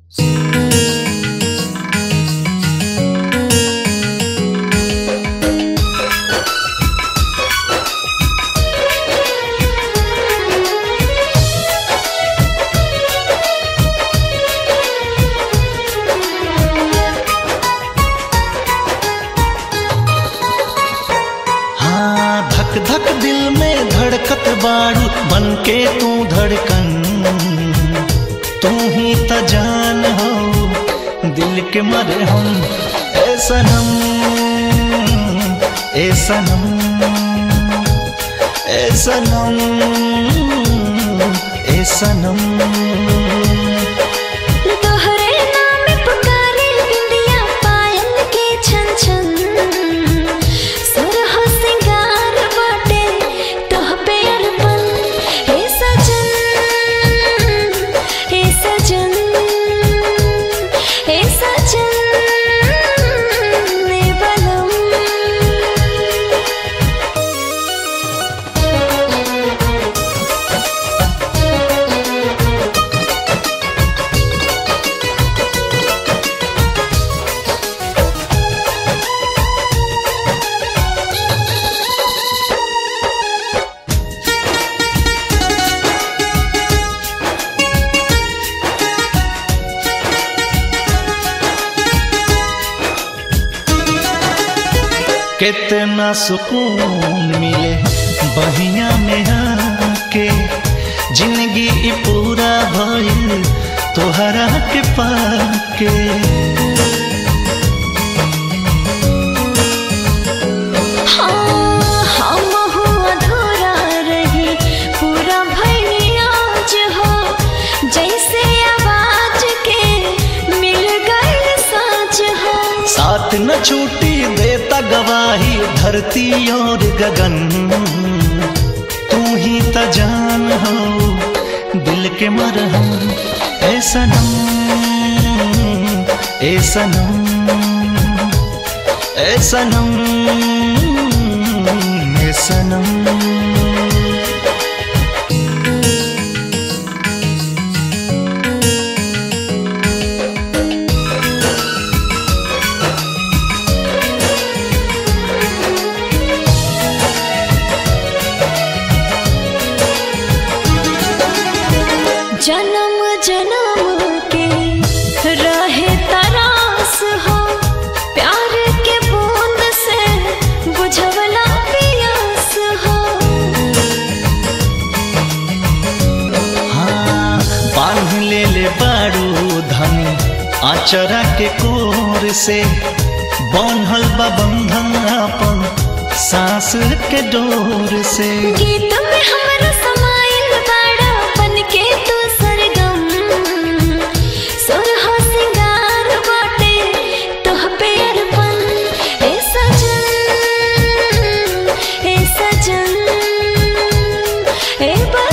बाड़ू बन के तू धड़कन तू ही त जान हो दिल के मरे हम ए सनम ए सनम ए सनम ए सनम तोहरे नाम पुकारे बिंदिया पायल के छन छन सुरह सिंगार बाटे तोह पे अरपन हे सजन हे सजन हे सजन ने बलम कितना सुकून मिले बहिया में आके जिंदगी ई पूरा भइल तोहरा के पाके हाँ, हम हो अधूरा रही पूरा भइनी आज हो जैसे आवाज के मिल गई साँच हो साथ न छूटी देता गवाही धरती और गगन तू ही त जान हो दिल के मरहम ए सनम ए सनम ए सनम ए सनम जन्म जन्म के रहे तरास हो प्यार के बूंद से बुझवला पियास हो हाँ बांध ले ले बारू धनी आचरा के कोर से बांधल बा बंधन अपन सांस के डोर से गीत में हमरा समाइल बाड़ा बन के तू सरगम सुरह सिंगार बाटे तोह पे अरपन ए सजन ए सजन ए बा